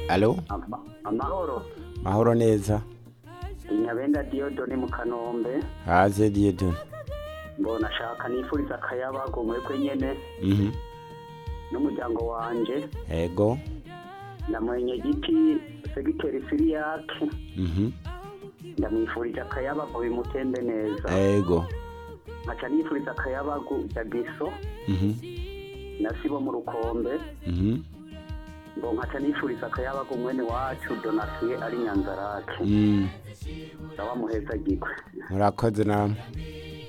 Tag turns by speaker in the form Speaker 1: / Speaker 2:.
Speaker 1: alo
Speaker 2: Ama- amahoro
Speaker 1: mahoro neza
Speaker 2: inyabenda diyodoni mu kanombe
Speaker 1: haze diyedoni
Speaker 2: mbona ashaka nifuriza akayabago mwebwe nyene
Speaker 1: mhm
Speaker 2: n'umuryango wanje
Speaker 1: ego
Speaker 2: ndamwenye giti segiteri siriyake
Speaker 1: mhm
Speaker 2: ndamwifurije akayabago bimutembe neza
Speaker 1: ego
Speaker 2: nkaca nifuriza akayabago jagiso
Speaker 1: mhm
Speaker 2: na sibo mu rukombe
Speaker 1: mhm
Speaker 2: ngo nkaca nifuriza akayabago mwene wacu donasiye ari nyanzarake
Speaker 1: mm
Speaker 2: ndawa muheza gikwe
Speaker 1: murakoze namwe